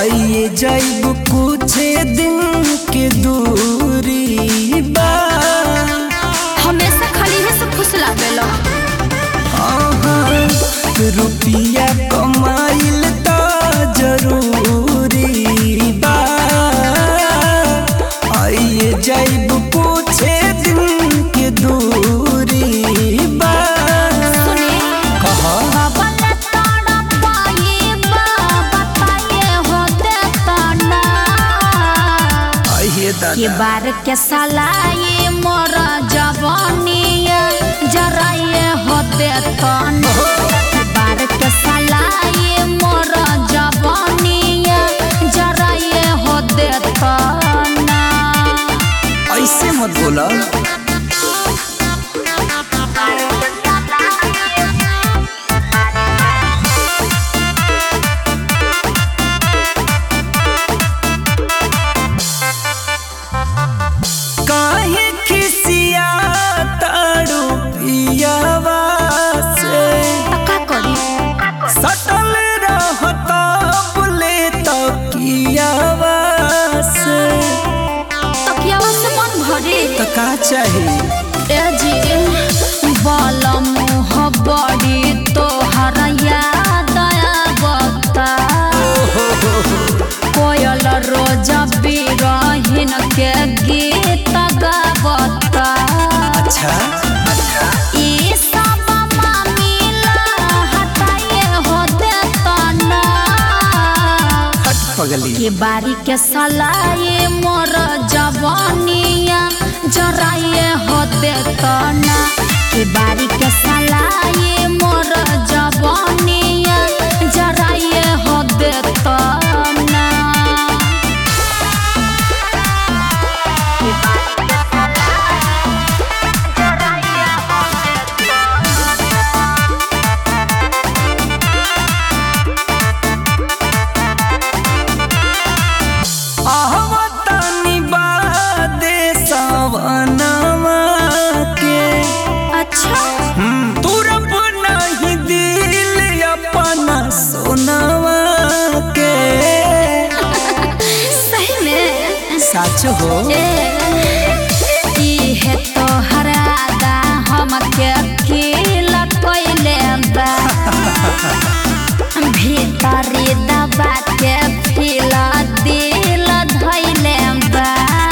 आइए जाइब कुछ दिन के दूरी बा हमेशा खाली है सब खुश लागेला आहा, रुपिया कमाइल त जरूरी बा आइए जाइब कुछ दिन के दूरी बा सुने कहा बाबा ने ताड़ा पाए बाबा ताए होते ताना आइए के दादा बार के सलाए मोर जवानिया जरा ये होते ताना के बार के सलाए मोर जवानिया जरा ये होते ताना ऐसे मत बोला काहे खिसिया ताड़ू पियावा से का करी सटल रहता बोले तकियावा से तकियावा से मन भरे तो का चाहिए ए जी बाल मुँह बड़ी तोहर याद बता कोयल रोज बिरहिन के गीत गावता अच्छा ई सब मामिला हटाए हो देतना हट पगली के बारी के सलाए मोर जवानिया जराए होते तना के बारी के सलाए मोर जवानिया जराए होते तना आहवतनी बादे सवनवा के अच्छा तुरप नहीं दिल अपना सोनवा के सही में सच हो इहे तोहर आदा हमके अकेला कइले बा भीतरी दबा के फिला दिल धइले बा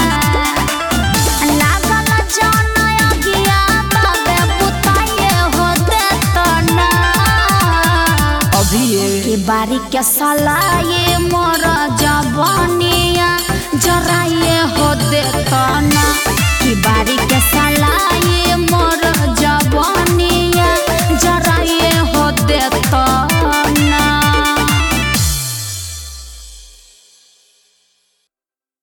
लागल जन अगिया तबे बुताए हो देतना अभी ये के बारी के सलाए मोर जवानिया जराए हो देतना